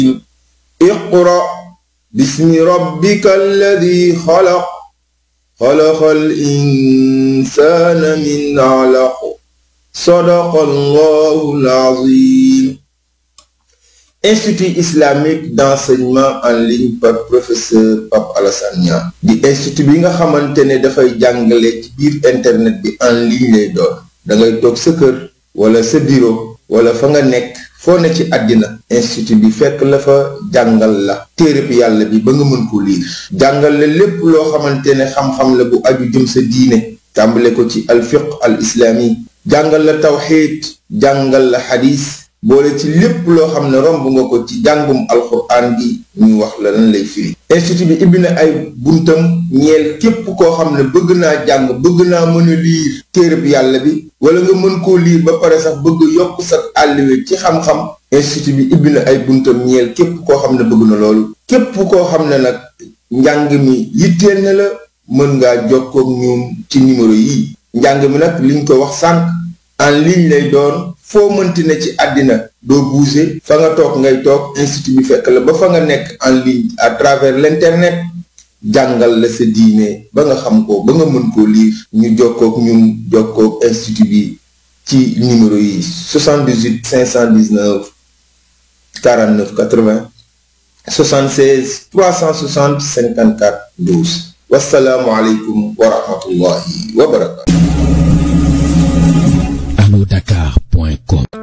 اقرأ باسم ربك الذي خلق خلق الإنسان من علق صدق الله العظيم Institut islamique d'enseignement en ligne par professeur Pape Alassane Niang di institut bi nga xamante ne dafay jàngale ci biir internet bi en ligne lay doon da ngay toog sa kër wala sa bureau wala fa nga nekk foo ne ci àddina institut bi fekk la fa jàngal la téereb yàlla bi ba nga mën ko liir jàngal la lépp loo xamante ne xam-xam la bu aju jëm sa diine tàmbale ko ci alfiq al islami jàngal la tawxiid jàngal la xadis boole ci lépp loo xam ne romb nga ko ci jàngum alxuraan gi ñu wax la lan lay firi institut bi ibbi na ay buntam ñeel képp koo xam ne bëgg naa jàng bëgg naa mën a liir téereb yàlla bi wala nga mën koo liir ba pare sax bëgg yokk sa àlliwe ci xam-xam institut bi ibbi na ay buntam ñeel képp koo xam ne bëgg na loolu képp koo xam ne nag njàng mi yitteel na la mën ngaa jokkook ñoom ci numéro yi njàng mi nag liñ ko wax sànq en ligne lay doon foo mënti ne ci àddina doo bouger fa nga toog ngay toog institut bi fekk la ba fa nga nekk en ligne à travers l'internet jàngal la sa diine ba nga xam ko ba nga mën koo lire ñu jokkook ñun jokkook institut bi ci numéro yi 78 519 49 80 76 360 54 12 wasalaamualeykum wa rahmatullahi wa barakatu Dakar.com